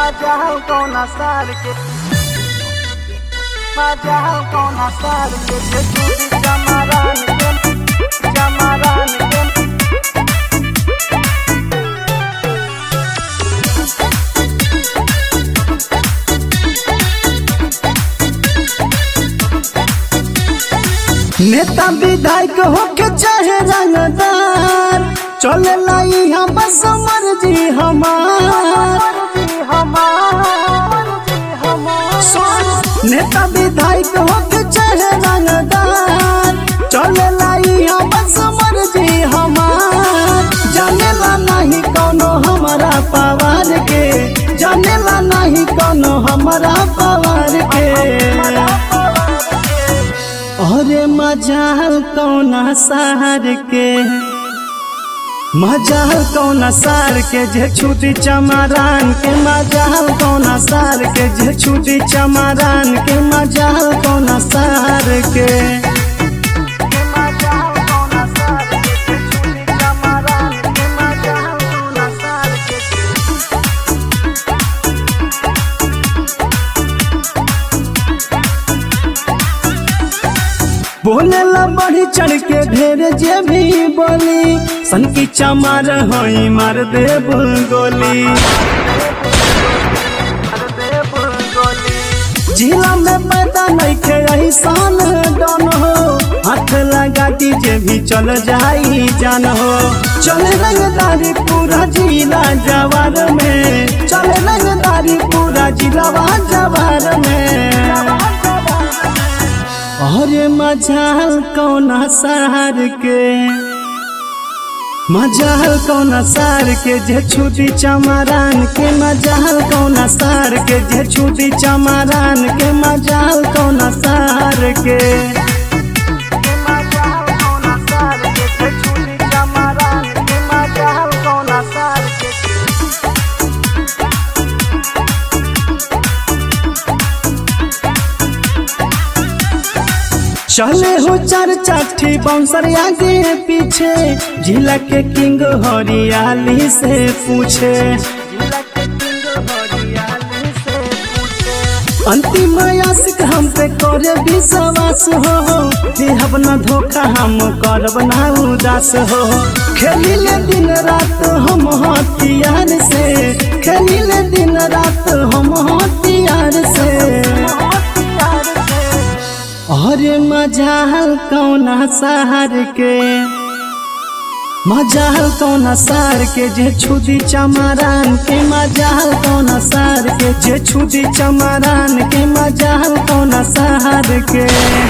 Majahal kona sar ke Majahal kona sar ke Je chudi jamaran ke Jamaran ke नेता विधायक होके चाहे रंगदार चले लाई हम बस मर्जी हमार Marji hamar Marji hamar नेता विधायक होके चाहे रंगदार चले लाई हम बस मर्जी हमार जानेला नहीं कोनो हमारा पवार के जानेला नहीं कोनो हमारा पवार के अरे मजाल कौना सार के मजाल कौना सार के जे छुटी चमारान के मजाल कौना सार के जे छुटी चमारान के मजाल कौना सार के Majahal kona sar ke Je chudi jamaran ke Majahal kona sar ke बोले ला बढ़ी चढ़ के ढेर जे भी बोली सन की चमार होई मार दे गोली जिला में पैदा नहीं खे ऐसान डन हो हाथ लगा जे भी चल जाई जान हो चले रंगदारी पूरा जिला जवार में चले रंगदारी पूरा जिलावा जवार में अरे मजाल कौना सार के मजाल कौना सार के जे छुटी चमारान के मजाल कौना सार के जे छुटी चमारान के मजाल कौना सार के Majahal kona sar ke Je chudi jamaran ke Majahal kona sar ke चले हो चार चाठी बाउंसर आगे पीछे जिला के किंग हरियाली से पूछे जिला के किंग हरियाली से पूछे अंतिम आशिक हम पे करे विश्वास हो देहब न धोखा हम करब ना उदास हो खेलिले दिन रात हम हथियार से खेलिले दिन रात हम हथियार से अरे मजाल कौना सार के मजाल कौना सार के जे छुदी चमारान के मजाल कौना सार के जे छुदी चमारान के मजाल कौना सार के